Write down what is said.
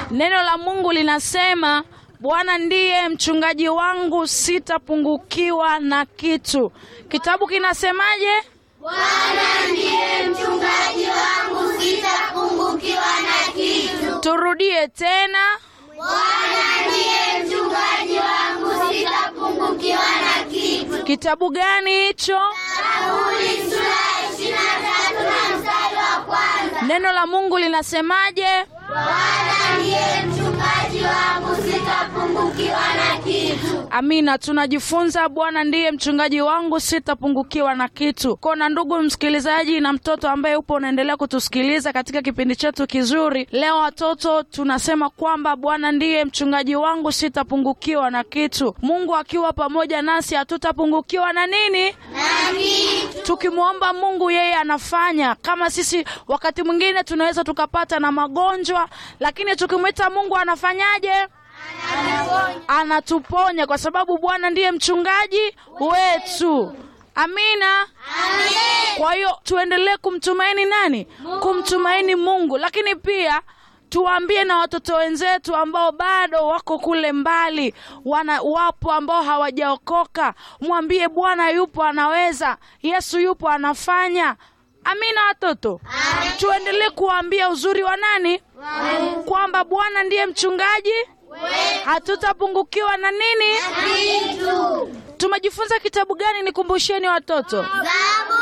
Neno la Mungu linasema Bwana ndiye mchungaji wangu, sitapungukiwa na kitu. Kitabu kinasemaje? Bwana ndiye mchungaji wangu, sitapungukiwa na kitu. Turudie tena. Bwana ndiye mchungaji wangu, sitapungukiwa na kitu. Kitabu gani hicho? Zaburi sura ya ishirini na tatu na mstari wa kwanza. Neno la Mungu linasemaje? Bwana ndiye mchungaji wangu, sitapungukiwa na kitu. Amina. Tunajifunza Bwana ndiye mchungaji wangu, sitapungukiwa na kitu. Kona ndugu msikilizaji na mtoto ambaye upo unaendelea kutusikiliza katika kipindi chetu kizuri leo, watoto tunasema kwamba Bwana ndiye mchungaji wangu, sitapungukiwa na kitu. Mungu akiwa pamoja nasi hatutapungukiwa na nini? Na kitu. Tukimwomba Mungu yeye anafanya. Kama sisi wakati mwingine tunaweza tukapata na magonjwa, lakini tukimwita Mungu anafanyaje? Anatuponya, kwa sababu Bwana ndiye mchungaji wetu. Amina. Kwa hiyo tuendelee kumtumaini nani? Kumtumaini Mungu, lakini pia tuwaambie na watoto wenzetu ambao bado wako kule mbali, wana wapo ambao hawajaokoka, mwambie Bwana yupo, anaweza. Yesu yupo, anafanya. Amina, watoto, tuendelee kuwaambia uzuri wa nani, kwamba Bwana ndiye mchungaji, hatutapungukiwa na nini. Kitu. Tumejifunza kitabu gani? Nikumbusheni watoto. Zaburi